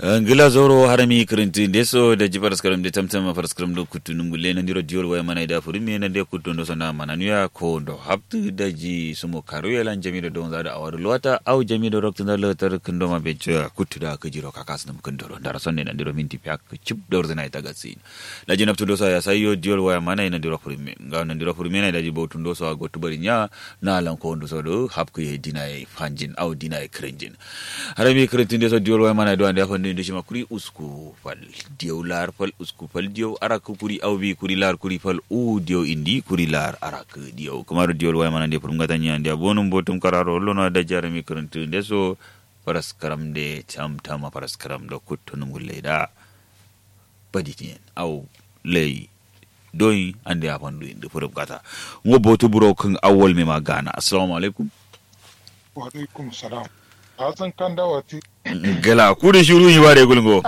ngila zoro harami kirinti ndeso da ji paraskaram de tamtama paraskaram do kutunum gulle na ndiro diol waya mana da furimi na de kutun do sana mana nuya ko do haptu da ji sumo karu ya lan jami do don zada awar luwata au jami do rokta da lotar kindo ma be cha kutu da ka jiro kakas nam kindo da sonne na ndiro minti pyak chip do zana ita gatsi da ji naftu do sa ya sayo diol waya mana na ndiro furimi ga na ndiro furimi na da ji botun do so go tubari nya na lan ko ndo so do hapku ye dinai fanjin au dinai krinjin harami kirinti ndeso diol waya mana do ande afande nde shima kuri usku fal diyo lar fal usku fal diyo arak kuri aw bi kuri lar kuri fal u diyo indi kuri lar arak diyo kamaro diyo way mana de prum gata nya ndia bonum botum kararo lono da jarami kuruntu nde so paras karam de cham tama paras karam do kuttunum gulle da baditien aw lay doyi ande afandu inde prum gata ngo botu buro kan awol me magana assalamu alaikum wa alaikum salam hasan kan dawati gala kudu shiru yi bare gulgo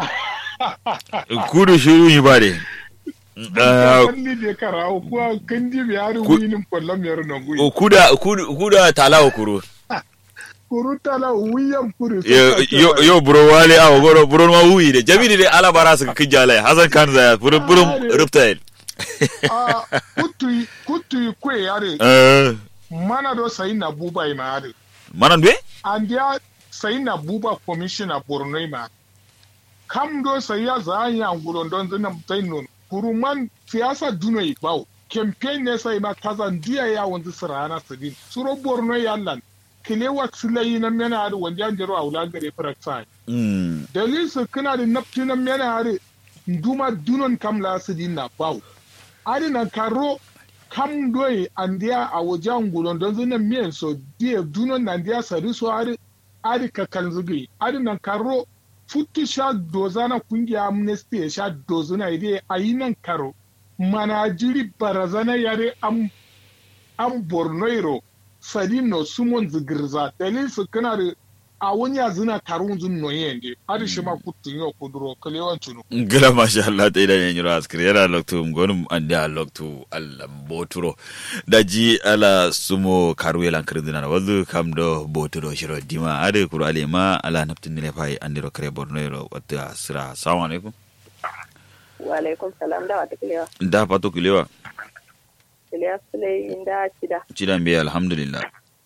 kudu shiru yi bare kalli de karawo kuwa kandi bi hari winin kwallon yaro na gui kuda kudu kuda talawa kuru kuru tala wiyan kuru yo yo buro wale awo goro buro ma wuyi de jabiri de ala bara su kijala hasan kan zaya buro buro ruptail a kutu kutu kwe yare eh mana do sai na buba ima yare manan be andiya sai na buba commissioner borno ma kam do sai ya za ya ngulon don zina mutai non kuruman siyasa duno yi bawo campaign ne sai ma kazan diya ya wanzu sirana sidin suro borno ya lan kilewa silayi na mena hari wanda yan jaro a wula gare faraksa mm dalil su kana da nafti na mena hari nduma dunon kam la sidin na bawo ari na karo kam doyi andiya a wajen ngulon don zina miyan so diya dunon na andiya sari so hari ari ka kan zugi ari na karo futu sha doza na kungiya amnesty ya sha dozo na ide a yi nan karo mana jiri barazana yare am am bornoiro sadino sumon zigirza dalil su kana da a wani ya zina karun zun noye ne ari shi ma kutun yau kuduro kalewan tunu gila masha Allah ta idan yanyu askiri yana loktu ngonum ande a loktu Allah boturo daji ala sumo karu yelan kirdina wazu kam do boturo shiro dima ade kuru ale ma ala naptin ne fai andiro kare borno yoro wata sira assalamu alaikum wa alaikum salam da wata kilewa da pato kilewa kilewa sule inda cida cidan be alhamdulillah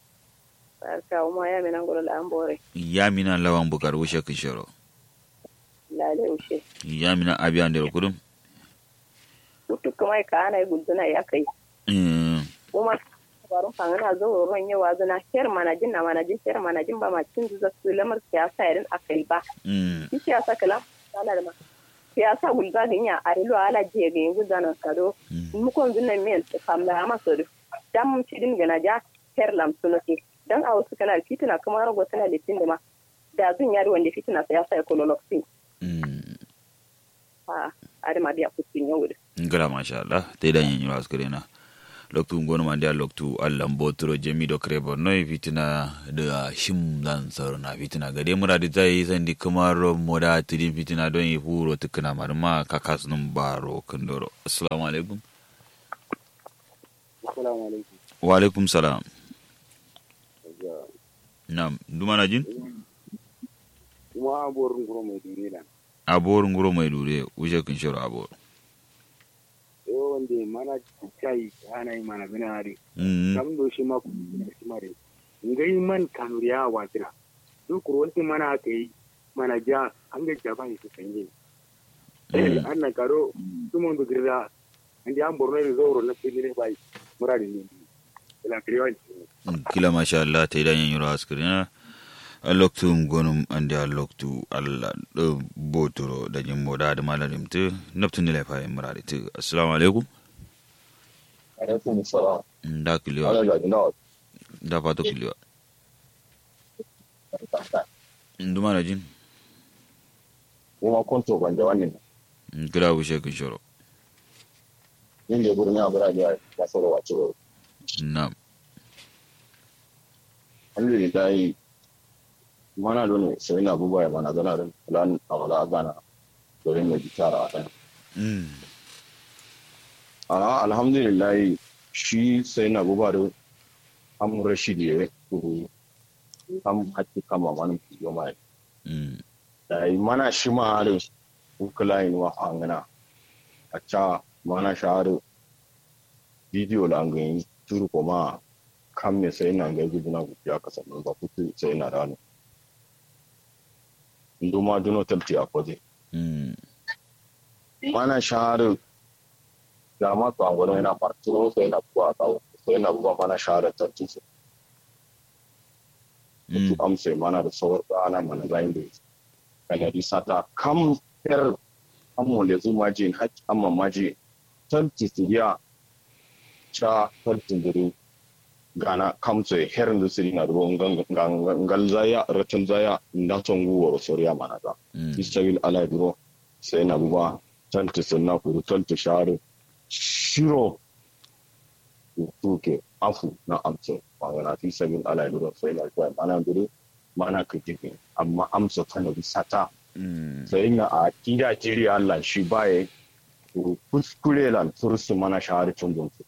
barka uma ya minan golo la ambore yamina lawan bukar wushe kishoro lale ushe yamina abi andiro kudum mutu kuma ka ana guduna ya kai Mm, kuma barun fangana zo ron yawa zuna her manajin na manajin her manajin ba ma cin zuza su lamar siyasa irin akai ba mm, shi siyasa kala sana da ma siyasa gulga ginya a rilo ala je ga yin gudana kado mu kon zuna men famla ma so dan mun ci din gana ja her lam sunoki dan a wasu kala fitina kuma rago tana litin da ma da zun yari wanda fitina siyasa ya kololoxin mm. a adama biya kusin yau da ngala masha Allah te da yin yura askare na loktu ngono mande loktu Allah mbotro jemi do krebo no fitina da shim lan sar na fitina gade mura da zai sandi kamar moda tidin fitina don yi huro tukuna marma kakas num baro kandoro assalamu alaikum Assalamu alaikum. wa alaikum salam nam dumana jin Kuma aborin guro mai duni na. abor nguro mai dure uje kin shoro abor Yau wanda mana kai ana yi mana bina hari. mm Kam do shi ma ku shi mare. Ngai man kanuriya watira. Duk ruwanti mana aka yi mana ja an ga jaba ne su sanye. Mm. An na karo tumon da girda. Andi an borno da zauro na fili ne bai. Muradi ne. Ila kriyon. kila masha Allah ta idan yin yura askari na a loktu gonum ande a loktu Allah do botoro da jin moda da malalim tu naftun nila fa imra da tu assalamu alaikum alaikum salam da kiliwa ana ga ina da fato kiliwa nduma na jin kuma konto ban da wannan kila wushe kin shoro yin da gurin ya bura da ya soro wace ro na alhamdulillah mana don sai na buba ya bana gana don plan awala gana domin mai gitara a kan mm a alhamdulillah shi sai na buba da am rashidi ya kuru am hakki kama wani kiyo mai mm da yi mana shi ma harin ukula yin wa hangana a ca mana shi harin bidiyo la ngai turu ko ma kam me sai na ngai guduna gudu ya kasa ba kutu sai na rano nduma duno talti a kwaje Mm. mana shi harin da ma to an gwada yana farturo sai na kuwa kawo sai na kuwa mana shi harin talti su Mm. su amsa mana da sauran ana mana zayin da kana di sata kam per amma le zu maji hak amma maji tanti siya cha tanti duru gana kam sai herin da siri na ruwan gangal zaya ratan zaya na tongu wa soriya mana da Mm. isabil ala duro sai na buba tanti sunna kuru tanti sharu shiro tuke afu na amsa magana fi sabin ala duro sai na kuwa mana duro mana kitikin amma amsa kana bisa ta Mm. sai na a kida jiri Allah shi baya kuru kuskure lan tursu mana shahari tun su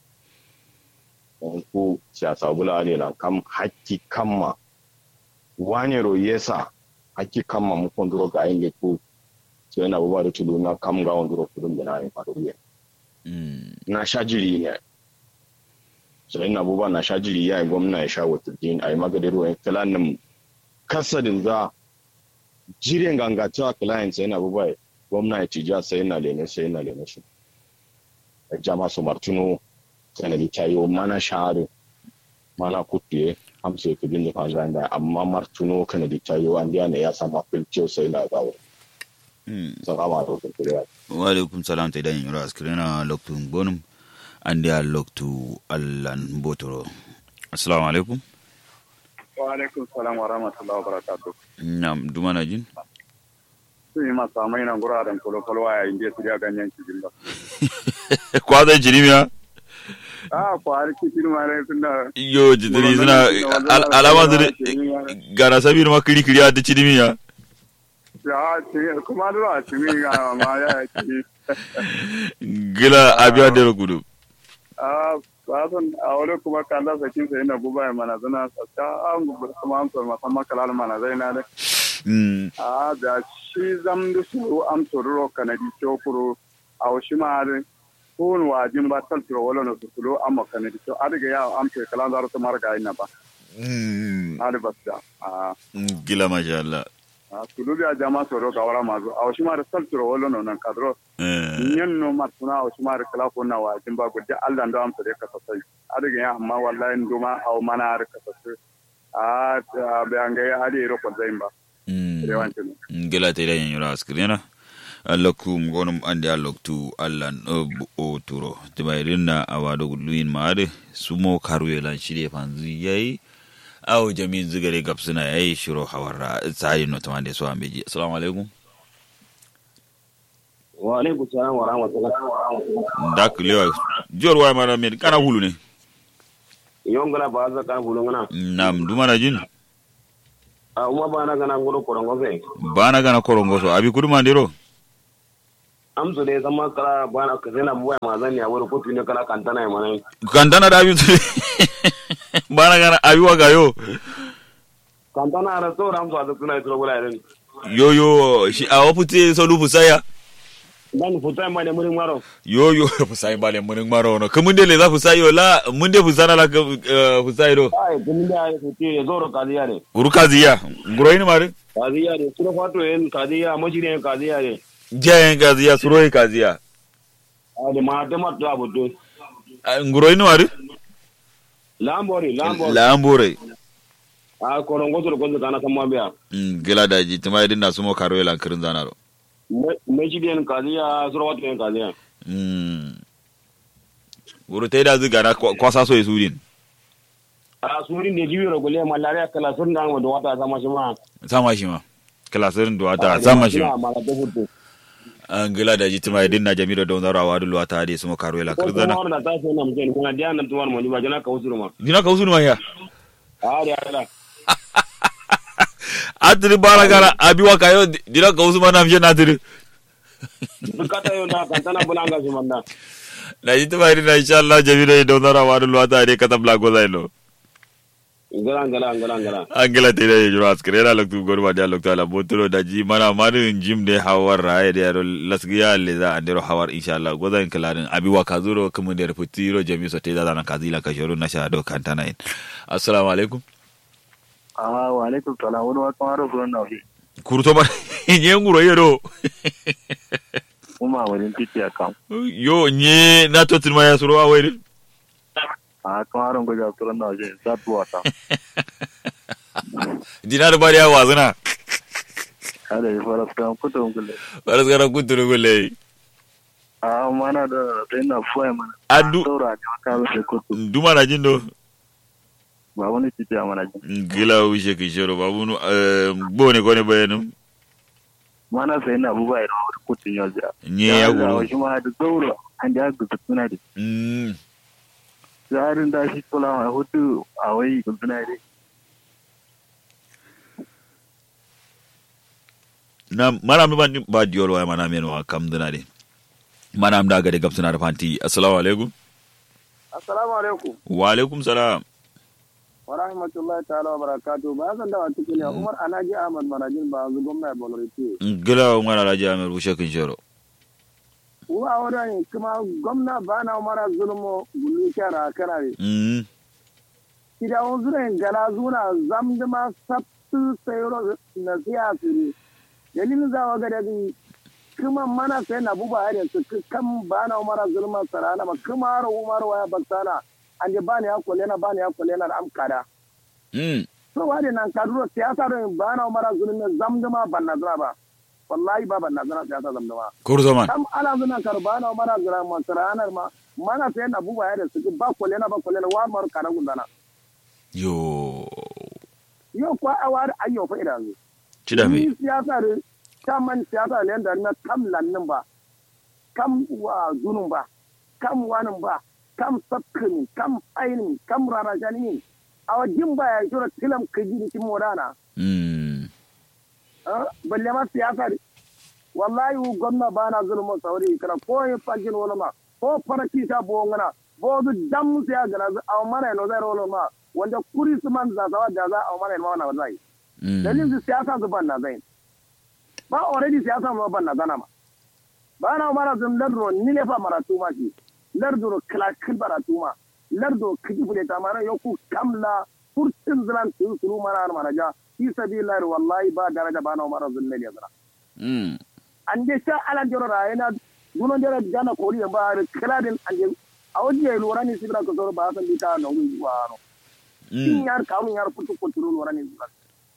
ko siyasa bula ne lan kam hakki kamma wane ro yesa hakki kamma mu konduro ga inge ko sai na buba da tulu na kam ga wonduro kudin da na yi faru Mm. na sha jiri ne sai na buba na sha jiri ya yi gwamna ya sha wata din a yi magadin ruwan kalanin kasadin za jirin gangacewa client sai na buba gwamna ya tija sai na lene sai na lene shi a jama su martino sanadi ta yi mana shahari mana kutuye hamsa ya kudin da fanzan da amma martino kanadi ta yi wanda ne ya sama filciyo sai na zawo Mm. sun kama da wakil kuriya wa alaikum salam ta idan yura askrina loktu bonum andi a loktu allan botoro assalamu alaikum wa alaikum salam wa rahmatullahi wa barakatuh nam dumana jin sun yi masu amai nan guraren kwalo-kwalo a yayin da su ya ganyen cikin ba kwazan jinimiya a kwari cikin ma ne tun da yo jidiri suna al- alama su gana sabir ma kiri kiri a ta jinimiya ya ce kuma da a cikin ga ma ya ci gila abiya da gudu a sasan a wani kuma kan da sakin sai na guba mana zana sa an gubar kuma an so musamman kalal mana zai na da Mm. a da shi zam da su am sororo kanadi chokuru a washi ma da kun wajin ba taltiro wala na su sulo amma kanadi to adiga ya am ke kalan da su marga ina ba Mm. hali basta a gila masha Allah a sulu biya jama soro ga wara mazu a washi ma da taltiro wala no nan kadro Eh. nyen no matuna a washi ma da kala ko na wajin ba gudde Allah ndo am to de ka sai adiga ya amma wallahi nduma aw mana har ka sai a ta be an ga hali ro ko zaimba Mm. rewancin gila ta idan yura askrina allakum gonum andi alloktu allan o turo timayrin na awado luin maade sumo karuye lan shirye fanzu yayi aw jamin zugare gapsuna yayi shiro hawarra tsari no tamande so ambeji assalamu alaikum wa alaikum salam wa rahmatullahi dak lewa jor wa mara men kana hulu ne yongala ba za kan bulu ngana nam dumana jin a uma ba na gana ngoro korongo fe bana gana korongo so abi kudu mandiro am so de zama kala ba na ka zena buwa ma zan ya wuri kotu ne kala kantana ya mana kandana da abi bana gana abi waga yo kantana ra so ram so da kuna ito bula ren yo yo shi a wapute so lu fusaya dan futa ma ne muri maro yo yo fusai bale munin maro no kamun dele za fusai yo la mun de fusana la fusai do ai kun da ya futi ya zoro kadiya ne guru kaziya nguro ini mare kadiya ne suro fato en kadiya majire en kadiya ne jayen kaziya suroi kaziya a de ma de ma da budu nguro ini mare lambori lambori lambore a korongo to ko kana kamma biya gila daji tuma idin na sumo karo lan kirin zana do majire en kadiya suro fato en kadiya guru tai da ziga na kwasa so isudin a suri ne jibi ro gole malaria kala sun da mu wata sama shi ma sama shi ma kilasirin da wata sama shi ma ma da budu an gila daji tuma idin na jami'a da wazaro a wadu luwata hadi sumo karo lan kirin zana ko da ta so na mu kenan kuma dia nan tuwar mu ba jana ka usuru ma dina ka usunu ma ya a da da atiri bara gara abiwa kayo dina ka usuma na mje na tiri kata yo na kantana bulanga shi manda na ji tuma idin na insha Allah jami'a da wazaro a wadu luwata hadi katabla gozai lo ngala ngala ngala ngala angela tede juro askere na loktu gorma dia loktu ala botoro daji mana marin jim de hawar raye de ro lasgiya le za andero hawar inshallah godan kalarin abi wa kazuro kuma de reputiro jami so teda na kazila ka shoro na sha do kantana in assalamu alaikum ah wa alaikum salam wani wa kamar ko na fi kurto ba nye nguro yero kuma wurin titi akan yo nye na to tin ya suro awai a kamar ko ja turan na je satuwa ta dinar bari ya wazuna kada ya fara kan kutun kulle baras gara kuturu gulle a mana da sai na fuwa mana adu saura ne ka rufe kutu duma na jindo ba wani titi a mana jin gila wishe ki shoro babu nu bone kone bayanu mana sai na abubuwa ya rawar kutun yau ja nye ya guru shi ma da saura an da ga suna da mm tsarin da shi kula mai hutu a wai suna da na mana mi bandi ba diol wa mana men wa kam dana de mana am daga de gab suna da fanti assalamu alaikum Assalamu alaikum wa alaikum salam wa rahmatullahi ta'ala wa barakatuh ba zan dawa cikin ya Umar Anaji Ahmad Marajin ba zu gwamna Boloriti gila ngana raja amer wishe kin shoro wa wurin kuma gwamna ba na Umar zulmo gulu kyara kanare mm kida on zuren gala zuna zamduma sabtu sayro na siyasi dalilin zawa ga dadi kuma mana sai na buba ya su kan ba na Umar zulma sarana ma kuma har Umar waya baksana ande bani ya kolena bani ya kolena da amkada mm so wade nan kaduro siyasa don ba na Umar zulma zamduma banna zura ba wallahi ba banna zura siyasa zamduma kurzo man kam ala zunan kar ba na Umar zulma sarana ma mana sai na buba ya su ba kolena ba kolena wa mar kana gundana yo yo kwa awar ayyo fa idan cida me Ni siyasa da kaman siyasa ne da na kam lannin ba, kam wa zunun ba, kam wanin ba, kam sabkin, kam ainin, kam rarajani. A wajen ba ya shura tilam kaji da kin modana. mm ah, Balle ma siyasa da wallahi wu gwamna ba na zulmun sauri kana ko yin fagin wani ma ko faraki ta bo ngana bo du dam siya gana a mana no zai rolo ma wanda kuri su man za za da za a mana ma na zai mm dalilin su siyasa su ban na zai ba already siyasa ma ban na zana ma ba na mara zun lardro ni ne fa mara tuma ki lardro kala kin bara tuma lardro kiji fule ta mara yoku kamla furtin zilan tu suru mara mara ja fi sabilillah wallahi ba daraja ba na mara zun ne ya zana mm an je sha alan joro ra yana dunon joro gana kori ba kala din an je a wajen ya lura ni sibira ko zoro ba san dita na wi wa no in mm yar karun yar kutu kutu lura ni sibira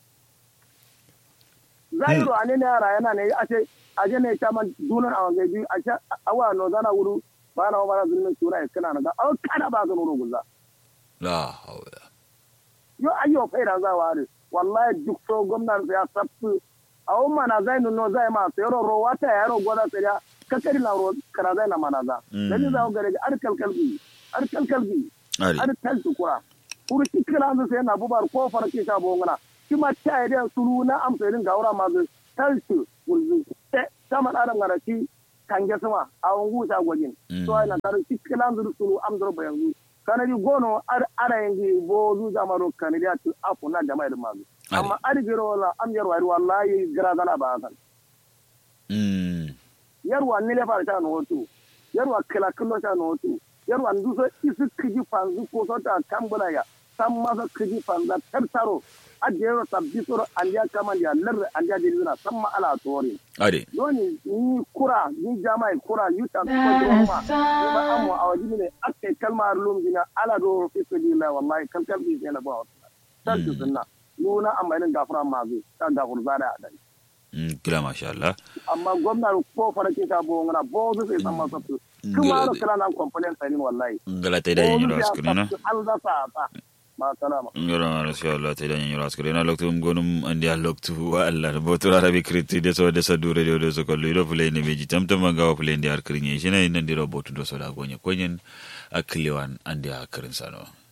zairo ane ne yara yana ne a ce a je ne chaman dunon a wange bi a ce awa no zana wuru ba na mara zulmin sura ya kana ga au kada ba zan wuru gulla la hawla yo ayyo faida za wa re wallahi duk so gwamnan ya sabtu a umma na zai nuno zai ma sai ro ro wata ya ro gwada sai ya kakari na ro kana zai na mana za Mm. dan za ga ga arkal kalbi arkal kalbi ari ar tal tukura kuru tikira an sai na bubar ko farke ta bongana kuma ta yi da suru na amsa irin gaura ma zai tal tu wulzu ta ma adam garaki kange sama a wangu ta gwajin Mm. to ai na tar tikira an zuru suru am zuru bayan kanadi gono ar ara yangi bo zu jamaro kanadi atu afu na jama'a da mazu Ari. amma ari gero wala am yar wari wallahi gara zana ba san mm yarwa nile fara ta no hotu yarwa kila kullo ta no hotu yarwa nduso isu kiji fanzu ko so ta kambula ya sam masa kiji fanza tartaro ajero tabbi soro andiya kamandiya lar andiya dilina samma ala tori ari doni ni kura ni jama'i kura yuta ko joma ni ba amu a wajini ne akai kalmar lum dina ala do fi sabilillah wallahi kalkal bi sai na ba tal tu sunna nuna amma irin gafara ma zai ta gafur zada da mm kila masha Allah amma gwamnati ko farake ta bo ngana bo su sai san masa su kuma ro kala nan complaint tsarin wallahi ngala tay da yin ras kurina an za sa ta ma salama ngara masha Allah tay da yin ras kurina loktu gonum andi loktu wa Allah botura rabi kriti de so de so dure de de so ko lo play ne beji tam tam ga play ndi ar krinye shina ina ndiro botu do so da gonye konyen akliwan andi akrin sano